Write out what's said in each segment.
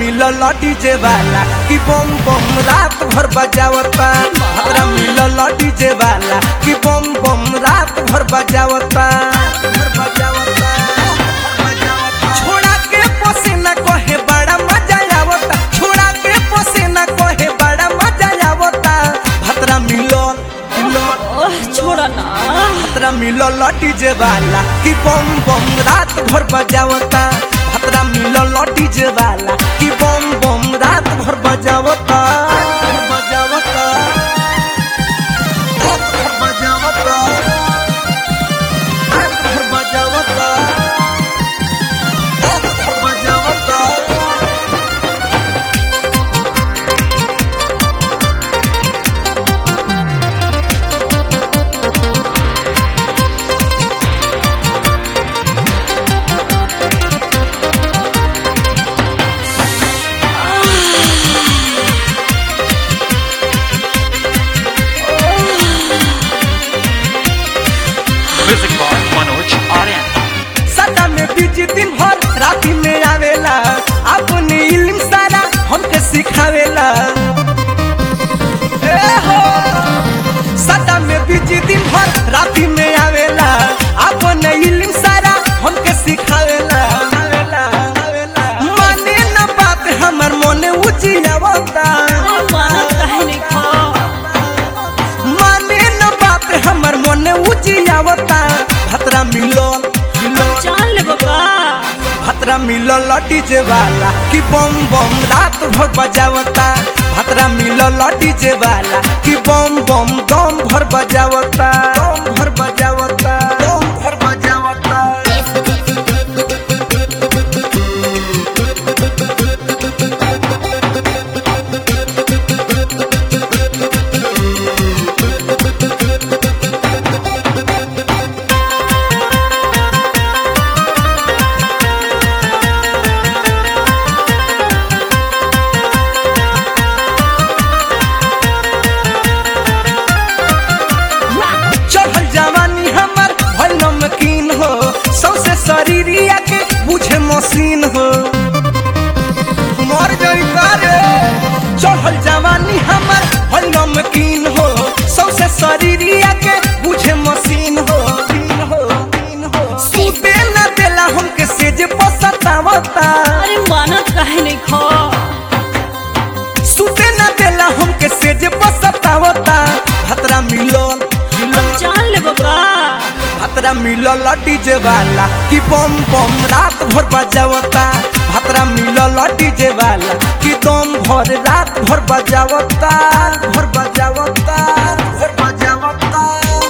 मिलल डीजे वाला कि बम बम रात भर बजावता भतरा मिलल डीजे वाला कि बम बम रात भर बजावता भर बजावता छोड़ा के पसीना कहे बड़ा मजा आवता छोड़ा के पसीना कहे बड़ा मजा आवता भतरा मिलल मिलल ओह छोड़ा ना भतरा मिलल डीजे वाला कि बम बम रात भर बजावता भतरा मिलल डीजे वाला कि बम बम रात भर बजावता बजावता रात भर बजावता रात भर बजावता रात भर बजावता Music by Manoj Aryan. सदा में बीजी दिन भर राती में आवेला अपनी इल्म सारा हमके सिखावेला ए हो सदा में बीजी दिन भर राती में आवेला अपने इल्म सारा हमके सिखावेला आवेला, आवेला। माने न बात हमर मोने उजियावता अरे मानत काहे नहीं खा माने न बात हमर मोने उजियावता भतरा मिलल मिलल जान ले बाबा भतरा मिलल डीजे वाला कि बम बम रात भर बजावता भतरा मिलल डीजे वाला कि बम बम दम भर बजावता दम भर बजावता दम भर बजावता चढ़ल जवानी हमर भल नमकीन हो सौसे शरीरिया के बुझे मशीन हो मर गई करे चढ़ल जवानी हमर भल नमकीन हो सौसे शरीरिया के बुझे मशीन हो मशीन हो, मशीन हो। सूते न देला हमके सेज पसतावता अरे मानत काहे नहीं खा सूते न देला हमके सेज पसतावता भतरा मिलल मिलल जान ले बाबा भतरा मिलल डीजे वाला कि बम बम रात भर बजावता भतरा मिलल डीजे वाला कि दम भर रात भर बजावता भर बजावता भर बजावता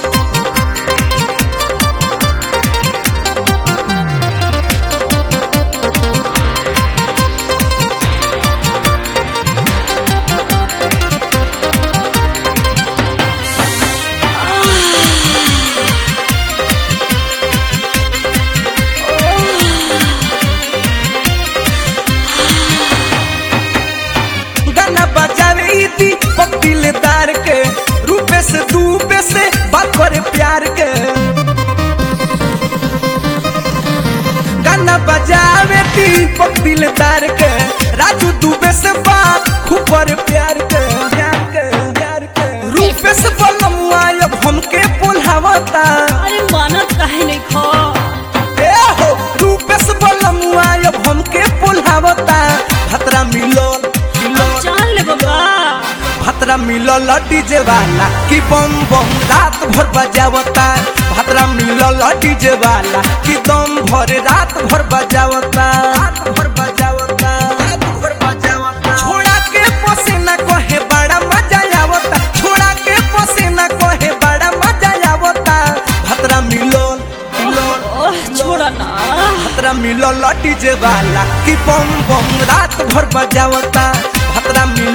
गाना बजावे इति पक्तिले तार के रूपे से दूबे से बात करे प्यार के गाना बजावे ती पक्तिले तार के राजू दूबे से बात खूब करे प्यार के प्यार के प्यार के रूपे से बलमुआ अब हमके पुल्हावता अरे मानत काहे नहीं खा ए हो रूपेश बलमुआ अब हमके पुल्हावता भतरा मिलल मिलल जान ले बाबा भतरा मिलल डीजे वाला कि बम बम रात भर बजावता भतरा मिलल डीजे वाला कि दम भर रात भर बजावता रात भर बजावता रात भर बजावता छोड़ा के पसीना कहे बड़ा मजा आवता छोड़ा के पसीना कहे बड़ा मजा आवता भतरा मिलल मिलल ओह छोड़ा ना भतरा मिलल डीजे वाला कि बम बम रात भर बजावता भतरा मिलल